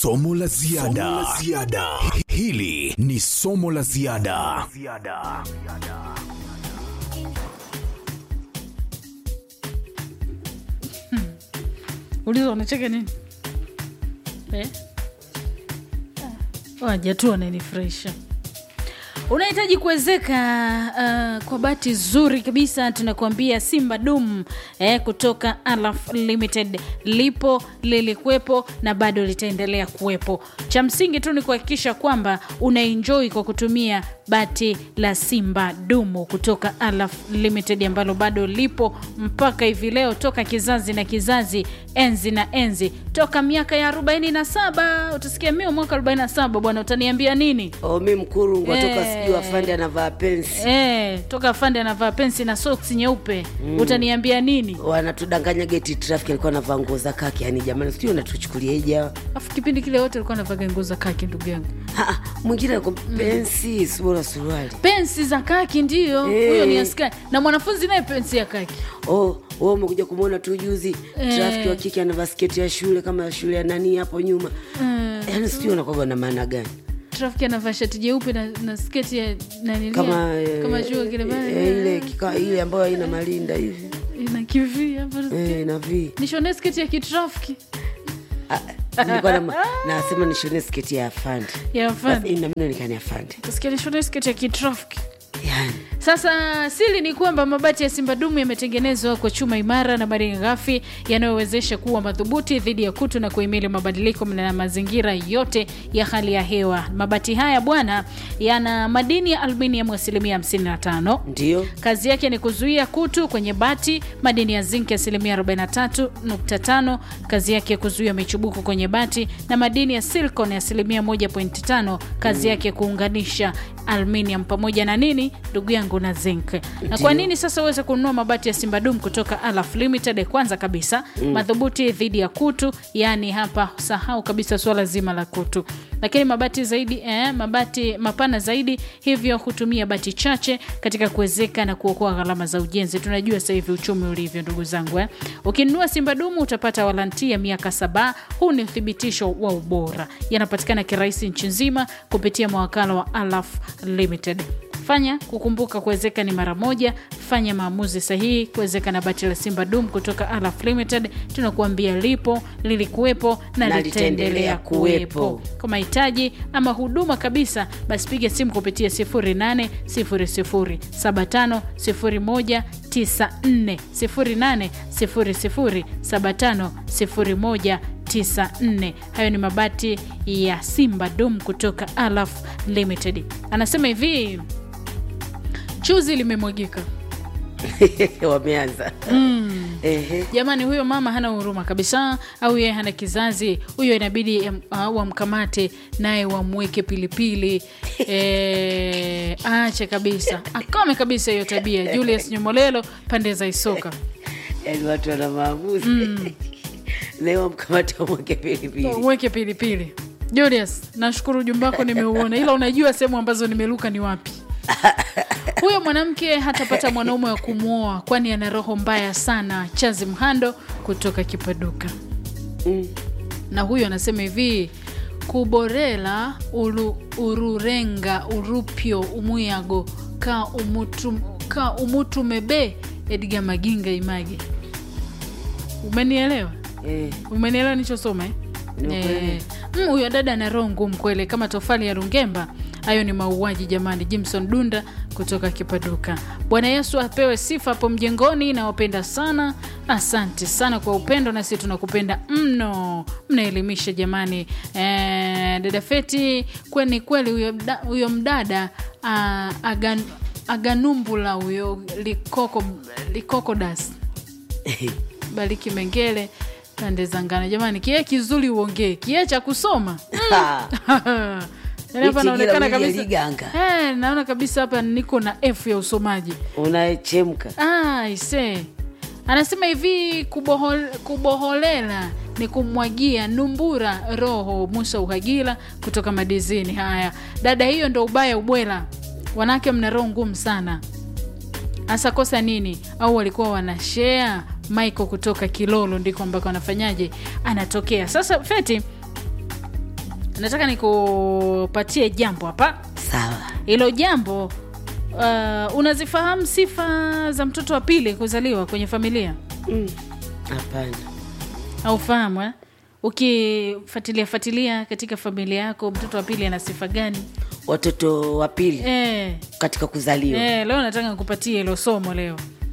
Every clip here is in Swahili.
somo la ziada. Somo la ziada. Hili ni somo la ziada. uliza unacheka nini eh? waja tu wananifurahisha unahitaji kuwezeka uh, kwa bati zuri kabisa tunakuambia simba dum eh, kutoka alaf limited lipo lilikuwepo na bado litaendelea kuwepo cha msingi tu ni kuhakikisha kwamba unaenjoi kwa kutumia bati la simba dumu kutoka alaf limited ambalo bado lipo mpaka hivi leo toka kizazi na kizazi enzi na enzi toka miaka ya 47 utasikia mio mwaka 47 bwana utaniambia nini Oh, mi mkurungwa toka Eh. sijui afande anavaa pensi Eh, toka afande anavaa pensi na soksi nyeupe mm. utaniambia nini wanatudanganya geti trafiki alikuwa anavaa nguo za kaki yani jamani sijui unatuchukuliaje hawa afu kipindi kile wote alikuwa anavaga nguo za kaki ndugu yangu Ah, ah, mwingine ako pensi sibora suruali pensi za kaki ndio Eh. huyo ni askari na mwanafunzi naye pensi ya kaki oh, oh, umekuja kumwona tu juzi Eh. trafiki wa kike anavaa sketi ya shule kama ya shule ya nani hapo nyuma mm. yaani sijui unakwaga na maana gani trafiki anavaa shati jeupe na, na sketi ya nanilia kama eh, kama jua kile bana eh, ile kika, ile ambayo haina malinda hivi ina kivi hapa eh, na vi nishone sketi ya kitrafiki Ah, nilikuwa na, nasema nishone sketi ya afande ya Basi, afande inamna nikani afande kasikia nishone sketi ya kitrafiki yani Sasa siri ni kwamba mabati ya Simba Dumu yametengenezwa kwa chuma imara na madini ghafi yanayowezesha kuwa madhubuti dhidi ya kutu na kuhimili mabadiliko na mazingira yote ya hali ya hewa. Mabati haya bwana, yana madini ya aluminium asilimia 55 ndio Kazi yake ni kuzuia kutu kwenye bati. Madini ya zinki asilimia 43.5, kazi yake ya kuzuia michubuko kwenye bati, na madini ya silicon asilimia 1.5, kazi yake kuunganisha aluminium pamoja na nini, ndugu yangu, na zinc. Na kwa nini sasa uweze kununua mabati ya Simbadum kutoka Alaf Limited? Kwanza kabisa madhubuti dhidi ya kutu, yaani hapa sahau kabisa suala zima la kutu, lakini mabati zaidi eh, mabati mapana zaidi, hivyo hutumia bati chache katika kuwezeka na kuokoa gharama za ujenzi. Tunajua sasa hivi uchumi ulivyo, ndugu zangu eh. Ukinunua Simba Dumu utapata waranti ya miaka saba. Huu ni uthibitisho wa ubora, yanapatikana kirahisi nchi nzima kupitia mawakala wa Alaf Limited. Fanya kukumbuka, kuwezeka ni mara moja. Fanya maamuzi sahihi kuwezeka na bati la Simba Dum kutoka Alaf Limited. Tunakuambia lipo, lilikuwepo na, Na litaendelea litaendelea kuwepo. kuwepo. Kwa mahitaji ama huduma kabisa, basi piga simu kupitia 0800750194 0800750194. Hayo ni mabati ya Simba Dum kutoka Alaf Limited. Anasema hivi, chuzi limemwagika. wameanza Ehe. Jamani, huyo mama hana huruma kabisa, au yeye hana kizazi. Huyo inabidi em, ah, wamkamate naye wamweke pilipili e, aache kabisa, akome kabisa hiyo tabia. Julius Nyomolelo, pande za Isoka. yaani watu wana maamuzi leo mkamata mweke pilipili Mweke pilipili. Julius, nashukuru ujumbe wako nimeuona, ila unajua sehemu ambazo nimeruka ni wapi? Huyo mwanamke hatapata mwanaume wa kumwoa, kwani ana roho mbaya sana. Chazi Mhando kutoka Kipaduka. Mm. na huyo anasema hivi kuborela uru, ururenga urupyo umuyago ka umutu, ka umutu mebe edga maginga image umenielewa Eh, umenielewa nichosoma eh? Nimekuelewa. Eh, mm, huyo dada ana roho ngumu kweli kama tofali ya rungemba hayo ni mauaji jamani jimson dunda kutoka kipaduka bwana yesu apewe sifa hapo mjengoni nawapenda sana asante sana kwa upendo nasi tunakupenda mno mnaelimisha jamani eh, dada feti kweni kweli huyo mda- huyo mdada ah, agan, aganumbula huyo likoko likokodas bariki mengele pande za ngano jamani kie kizuri uongee kie cha kusoma Yaani hapa Hichi naonekana kila kabisa wili liganga. Eh, naona kabisa hapa niko na f ya usomaji unachemka ah, ise anasema hivi kubohol, kuboholela ni kumwagia numbura roho musa uhagila kutoka madizini haya dada hiyo ndo ubaya ubwela wanawake mna roho ngumu sana hasa kosa nini au walikuwa wanashea michael kutoka kilolo ndiko ambako anafanyaje anatokea sasa feti nataka nikupatie jambo hapa sawa hilo jambo uh, unazifahamu sifa za mtoto wa pili kuzaliwa kwenye familia Mm, hapana aufahamu eh? ukifuatilia fuatilia katika familia yako mtoto wa pili ana sifa gani watoto wa pili eh, katika kuzaliwa eh, leo nataka nikupatie hilo somo leo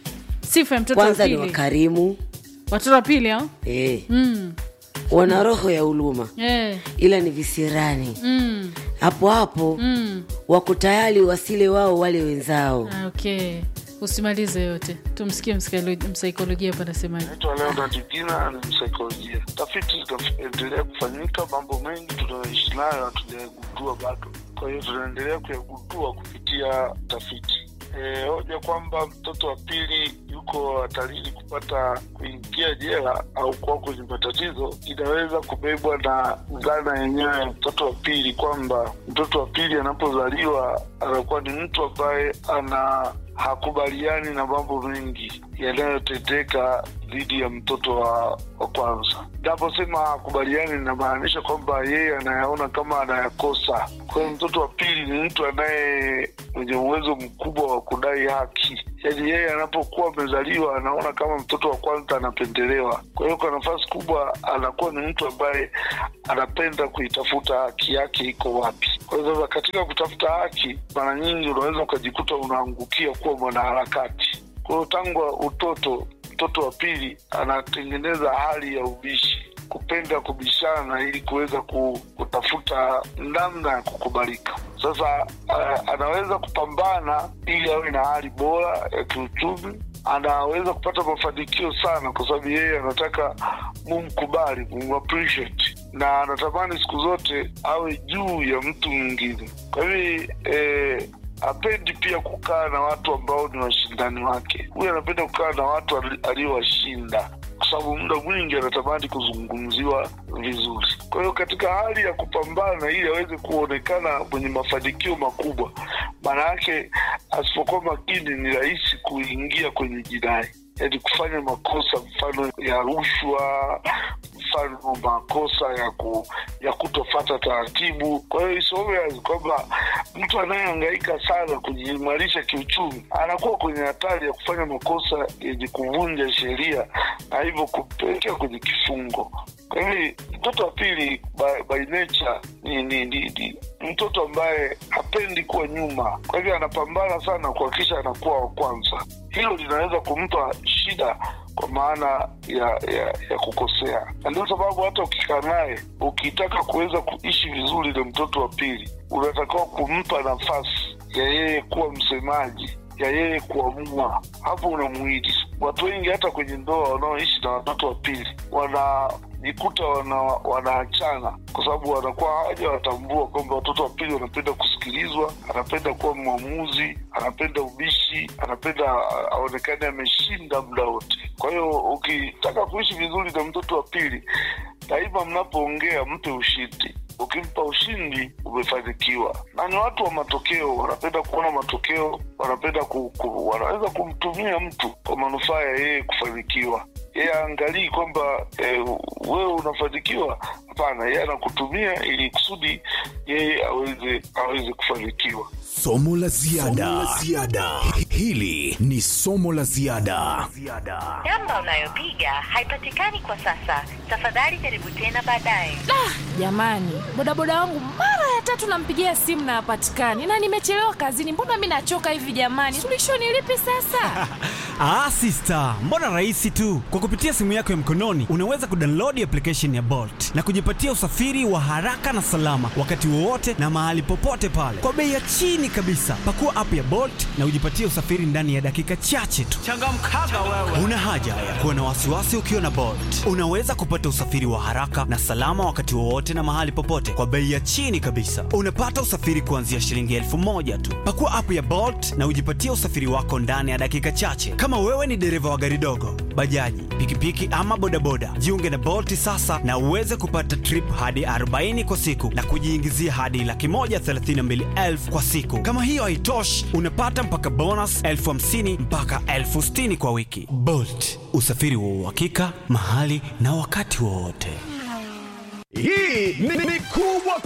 sifa ya mtoto kwanza wa ni pili wakarimu watoto wa pili au eh, mm, wana roho ya huruma eh, ila ni visirani mm, hapo hapo mm. wako tayari wasile wao wale wenzao Ah, okay usimalize yote tumsikie msikalo- msaikolojia hapa anasemaje naitwa Leonard Gina, ni msaikolojia. Tafiti zinaendelea kufanyika, mambo mengi tunayoishi nayo hatujayagundua bado, kwa hiyo tunaendelea kuyagundua kupitia tafiti. E, hoja kwamba mtoto wa pili yuko hatarini kupata kuingia jela au kuwa kwenye matatizo inaweza kubebwa na dhana yenyewe ya mtoto wa pili, kwamba mtoto wa pili anapozaliwa anakuwa ni mtu ambaye ana hakubaliani na mambo mengi yanayotendeka dhidi ya mtoto wa, wa kwanza. Naposema hakubaliani, inamaanisha kwamba yeye anayaona kama anayakosa. Kwa hiyo mtoto wa pili ni mtu anaye mwenye uwezo mkubwa wa kudai haki, yaani yeye anapokuwa amezaliwa anaona kama mtoto wa kwanza anapendelewa. Kwa hiyo kwa nafasi kubwa anakuwa ni mtu ambaye anapenda kuitafuta haki yake iko wapi. Kwa hiyo sasa, katika kutafuta haki, mara nyingi unaweza ukajikuta unaangukia kuwa mwanaharakati. Kwa hiyo tangu utoto, mtoto wa pili anatengeneza hali ya ubishi, kupenda kubishana ili kuweza ku- kutafuta namna ya kukubalika. Sasa uh, anaweza kupambana ili awe na hali bora ya kiuchumi anaweza kupata mafanikio sana kwa sababu yeye anataka mumkubali mumappreciate na anatamani siku zote awe juu ya mtu mwingine kwa hivi eh, apendi pia kukaa na watu ambao ni washindani wake huyu anapenda kukaa na watu ali- aliowashinda kwa sababu muda mwingi anatamani kuzungumziwa vizuri kwa hiyo katika hali ya kupambana ili aweze kuonekana mwenye mafanikio makubwa maana yake asipokuwa makini ni rahisi kuingia kwenye jinai yaani kufanya makosa mfano ya rushwa mfano makosa ya ku, ya kutofata taratibu kwa hiyo isome wazi kwamba mtu anayehangaika sana kujiimarisha kiuchumi anakuwa kwenye hatari ya kufanya makosa yenye kuvunja sheria na hivyo kupelekea kwenye kifungo kwa hivi mtoto wa pili by, by nature ni, ni, ni, ni mtoto ambaye hapendi kuwa nyuma kwa hivyo anapambana sana kuhakikisha anakuwa wa kwanza hilo linaweza kumpa shida kwa maana ya ya, ya kukosea na ndio sababu hata ukikaa naye ukitaka kuweza kuishi vizuri na mtoto wa pili unatakiwa kumpa nafasi ya yeye kuwa msemaji ya yeye kuamua hapo unamuidi watu wengi hata kwenye ndoa wanaoishi na watoto wa pili wanajikuta wana, wanaachana kwa sababu wanakuwa hawaja watambua kwamba watoto wa pili wanapenda kusikilizwa anapenda kuwa mwamuzi anapenda ubishi anapenda a- aonekane ameshinda muda wote kwa hiyo ukitaka kuishi vizuri na mtoto wa pili daima mnapoongea mpe ushindi ukimpa ushindi umefanikiwa na ni watu wa matokeo wanapenda kuona matokeo wanapenda ku, ku, wanaweza kumtumia mtu kwa manufaa ya yeye kufanikiwa yeye aangalii kwamba eh, wewe unafanikiwa hapana yeye anakutumia ili kusudi yeye aweze aweze kufanikiwa Somo la ziada. Somo la ziada. Hili ni somo la ziada. Namba unayopiga haipatikani kwa sasa. Tafadhali jaribu tena baadaye. jamani bodaboda wangu mara ya tatu nampigia simu na hapatikani na nimechelewa kazini mbona mi nachoka hivi jamani suluhisho ni lipi sasa Ah, sister, mbona rahisi tu. Kwa kupitia simu yako ya mkononi unaweza kudownload application ya Bolt na kujipatia usafiri wa haraka na salama wakati wowote na mahali popote pale kwa bei ya chini kabisa. Pakua app ya Bolt na ujipatie usafiri ndani ya dakika chache tu. Changamkaga wewe. Una haja ya kuwa na wasiwasi ukiwa na Bolt. Unaweza kupata usafiri wa haraka na salama wakati wowote na mahali popote kwa bei ya chini kabisa. Unapata usafiri kuanzia shilingi elfu moja tu. Pakua app ya Bolt na ujipatie usafiri wako ndani ya dakika chache. Kama wewe ni dereva wa gari dogo, bajaji, pikipiki ama bodaboda, jiunge na Bolt sasa na uweze kupata trip hadi 40 kwa siku na kujiingizia hadi laki moja thelathini na mbili elfu kwa siku. Kama hiyo haitoshi, unapata mpaka bonus elfu hamsini mpaka elfu sitini kwa wiki. Bolt, usafiri wa uhakika mahali na wakati wowote. Hii ni, ni kubwa kuliko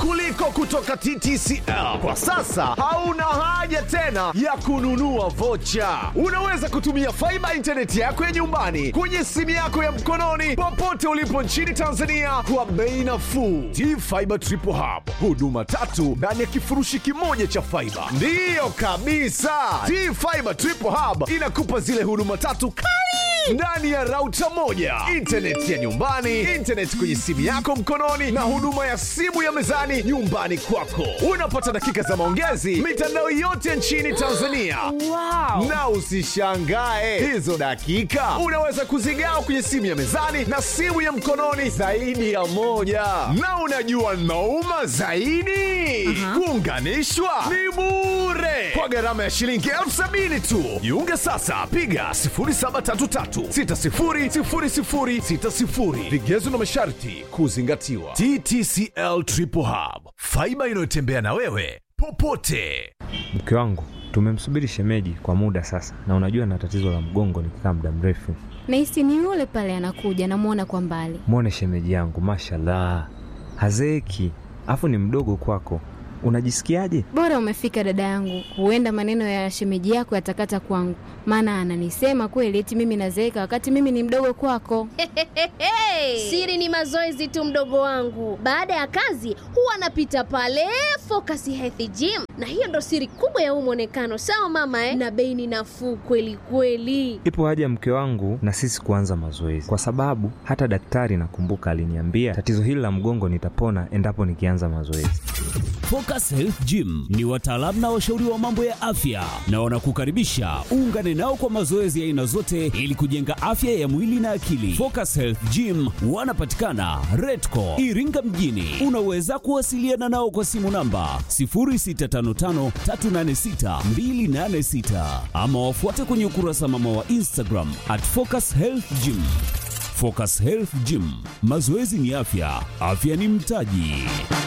kutoka TTCL. Kwa sasa hauna haja tena ya kununua vocha. Unaweza kutumia faiba intaneti yako ya nyumbani kwenye simu yako ya mkononi popote ulipo nchini Tanzania kwa bei nafuu. T-Fiber Triple Hub, huduma tatu ndani ya kifurushi kimoja cha faiba. Ndiyo kabisa, T-Fiber Triple Hub inakupa zile huduma tatu kali ndani ya rauta moja, intaneti ya nyumbani, intaneti kwenye simu yako mkononi, na huduma ya simu ya mezani nyumbani kwako. Unapata dakika za maongezi mitandao yote nchini Tanzania. Wow. Na usishangae hizo dakika unaweza kuzigawa kwenye simu ya mezani na simu ya mkononi zaidi ya moja. Na unajua nauma zaidi, kuunganishwa ni bure kwa gharama ya shilingi elfu sabini tu. Jiunge sasa, piga 0733600060. Vigezo na masharti kuzingatiwa. TTCL Triple Hub, faiba inayotembea na wewe popote. Mke wangu tumemsubiri shemeji kwa muda sasa, na unajua na tatizo la mgongo nikikaa muda mrefu. Nahisi ni yule pale anakuja, namwona kwa mbali. Mwone shemeji yangu, mashallah, hazeeki, afu ni mdogo kwako. Unajisikiaje? Bora umefika dada yangu, huenda maneno ya shemeji yako yatakata kwangu, maana ananisema kweli eti mimi nazeeka wakati mimi ni mdogo kwako. Siri ni mazoezi tu, mdogo wangu. Baada ya kazi huwa anapita pale Focus Health Gym, na hiyo ndo siri kubwa ya huu mwonekano. Sawa mama eh? Na bei ni nafuu kweli kweli. Ipo haja mke wangu na sisi kuanza mazoezi, kwa sababu hata daktari nakumbuka aliniambia tatizo hili la mgongo nitapona endapo nikianza mazoezi. Focus Health Gym ni wataalamu na washauri wa mambo ya afya na wanakukaribisha uungane nao kwa mazoezi ya aina zote ili kujenga afya ya mwili na akili. Focus Health Gym wanapatikana Redco Iringa mjini. Unaweza kuwasiliana nao kwa simu namba 0655386286 ama wafuate kwenye ukurasa mama wa Instagram at Focus Health Gym. Focus Health Gym, mazoezi ni afya, afya ni mtaji.